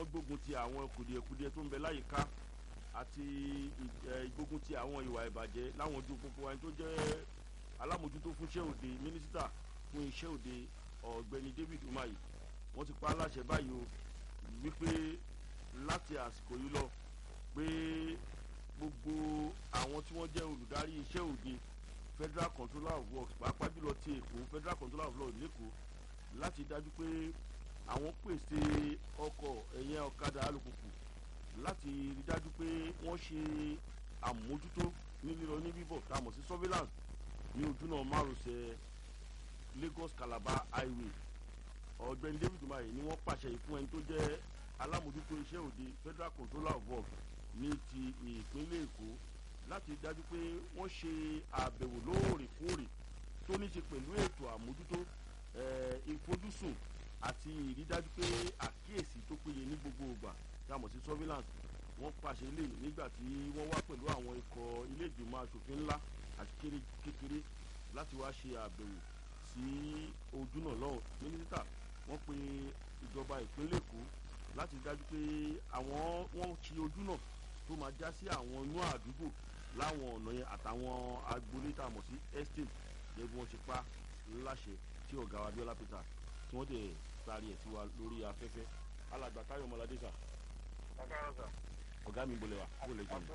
wọ́n gbógun ti àwọn kùdìẹ̀kudiẹ tó ń bẹ láyìíká àti ìgbógun ti àwọn ìwà ìbàjẹ́ láwọn ojú pópó ẹni tó jẹ́ alámòjútó fún iṣẹ́ òde mínísítà fún iṣẹ́ òde ọ̀gbẹ́ni David Umahi wọ́n ti pa á láṣẹ báyìí o wípé láti àsìkò yìí lọ pé gbogbo àwọn tí wọ́n jẹ́ olùdarí iṣẹ́ òde Federal Controller of Works pàápàá jùlọ ti Èkó Federal Controller of Law lẹ́kọ̀ọ́ láti dájú pé àwọn pèsè ọkọ̀ ẹ̀yẹ ọ̀kadà alùpùpù láti rí dájú pé wọ́n ṣe àmójútó ní lílọ ní bíbọ̀ tá a mọ̀ sí surveillance ní ojúnà márosẹ̀ Lagos Calabar highway ọ̀gbẹ́ni David Umahi ni wọ́n pàṣẹ ìfún ẹni tó jẹ́ alámòjútó iṣẹ́ òde Federal Controller of Works ní ti ìpínlẹ̀ Èkó láti dájú pé wọ́n ṣe àbẹ̀wò lóòrèkóòrè tó ní ṣe pẹ̀lú ètò àmójútó ìfojúsùn àti ìrídájú pé àkíyèsí tó péye ní gbogbo ìgbà tá a mọ̀ sí surveillance wọ́n pàṣẹ ilé nígbà tí wọ́n wá pẹ̀lú àwọn ikọ̀ ilé ìgbìmọ̀ asòfin ńlá àti kékeré láti wá ṣe àbẹ̀wò sí ojúnà lọ́hùn mínísítà wọ́n pe ìjọba ìpínlẹ̀ Èkó láti dájú pé àwọn wọ́n ṣe ojúnà tó máa já sí àwọn inú àdúgbò láwọn ọ̀nà yẹn àtàwọn agboolé tá a mọ̀ sí estate gẹ́gẹ́ bí wọ́n ṣe pa láṣẹ tí ọ̀gá wa Abíọ́lá Peter tí wọ́n dẹ̀ sáré ẹ̀ sí wa lórí afẹ́fẹ́ alàgbà Táyọ̀ Ọmọládé sà. ọ̀gá mi bolẹ̀ wa kó lè jẹun.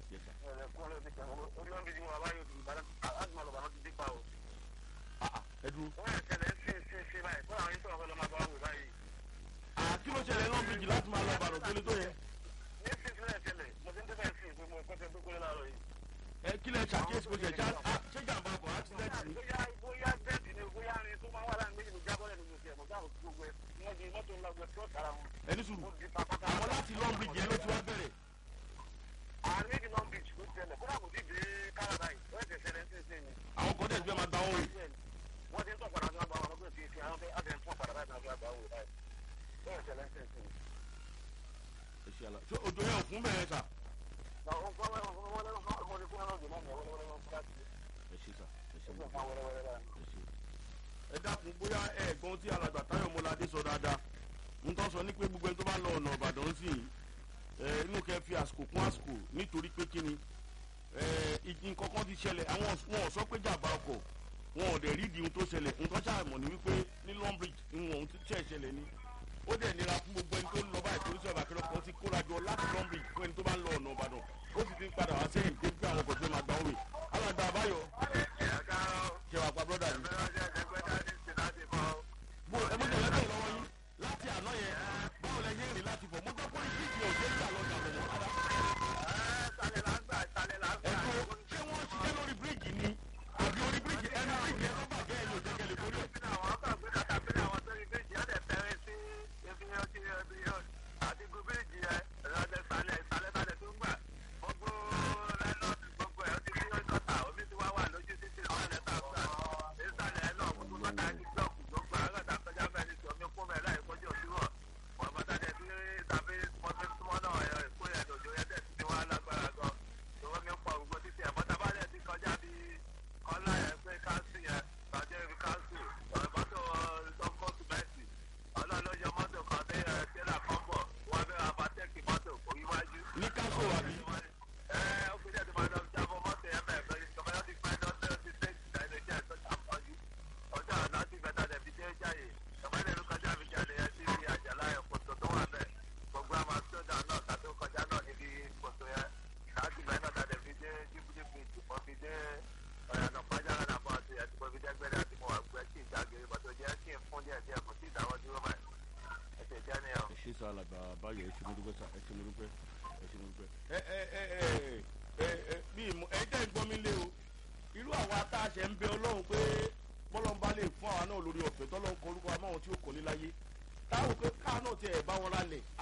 ẹ dúró. kí ló ṣẹlẹ̀ náà bíjì láti máa lọ bàrọ̀ tó lé tó yẹ. ẹ kí lẹ ṣàkíyèsí bó ṣe já ṣé jàǹbá ọkọ̀ accident ni. bóyá bóyá bẹ́ẹ̀dì ni bóyá ni tó máa wà láàrin méjì ló jábọ́ lẹ́nu lóṣù ẹ̀ mọ̀ dáhùn gbogbo ẹ̀ wọ́n di mọ́tò ńlá gbẹ tó tara wọn. ẹni sùúrù àwọn láti long bridge yẹn ló ti wá bẹ̀rẹ̀. àárín méjì long beach ló ṣẹlẹ̀ kódà kò sí dé Calabar yìí wọ́n ti ṣẹlẹ̀ sí ṣe ni. àwọn kan tẹ̀ sí fẹ́ máa gba owó rẹ̀. wọ́n ti ń tọ̀ padà sí wọn gba wọn lọ́gbọ̀n sí ti àwọn fẹ́ àti ẹ̀ ń tọ̀ padà báyìí náà gba owó báyìí. wọ́n ṣẹlẹ̀ sí ṣe ni. ẹ ṣe àlà ṣé òjò yẹn ò fún bẹ́ẹ̀ sà. ẹ ṣe sà ẹ ṣe mọ̀ ẹ dákun bóyá ẹ̀gbọ́n tí alàgbà Táyọ̀ Ọmọládé sọ dáadáa ń tọ́ sọ ní pé gbogbo ẹni tó bá lọ ọ̀nà Ìbàdàn sí i inú kẹ́ fi àsìkò kún àsìkò nítorí pé kí ni nǹkan kan ti ṣẹlẹ̀ àwọn wọn ò sọ pé jàmbá ọkọ̀ wọn ò dẹ̀ rí di ohun tó ṣẹlẹ̀ ohun tó ṣàmọ̀ ní wípé ní Long Bridge ìwọ̀n ohun tó ṣẹlẹ̀ ni ó dẹ̀ nira fún gbogbo ẹni tó ń lọ báyìí torí sọ̀rọ̀ àkẹ́rẹ́ kan ti kórajọ láti Long Bridge fún ẹni tó bá ń lọ ọ̀nà Ìbàdàn ó sì ti ń padà wá sẹ́yìn dé pé àwọn ọkọ̀ tó máa gbà wọ́n mi alàgbà àbáyọ ṣe wà pa brọ́dà mi. bó ẹ mọ́tò lẹ́bẹ̀ lọ́wọ́ yín láti àná yẹn báwo lẹ yé rìn láti fọ̀ mo gbọ́ pé bíríìjì ò ṣe é gbà lọ́jà lọ́wọ́ rárá. ẹ̀dùn ṣé wọ́n ṣiṣẹ́ lórí bíríìjì ni àbí orí bíríìjì ẹnu bíríìjì ẹ̀ lọ́ba jẹ́ ẹ̀yìn òjẹ́kẹ̀lẹ̀ borí ẹ̀. ní káṣó àbí. ẹ ṣe sọ alàgbà báyọ̀ ẹ ṣe mo dúpẹ́ sà ẹ ṣe mo dúpẹ́ ẹ ṣe mo dúpẹ́. ẹ ẹ ẹ ẹ ẹ ẹ bí ìmọ̀ ẹ jẹ́ ìgbọ́n mi lé o irú àwa tá a ṣe ń bẹ ọlọ́run pé bọ́lọ́n bá lè fún àwa náà lórí ọ̀fẹ́ tọ́lọ́run kọ orúkọ amáwọn tí ó kọ́ ní láyé táwọn pé káà náà tiẹ̀ bá wọn lálẹ̀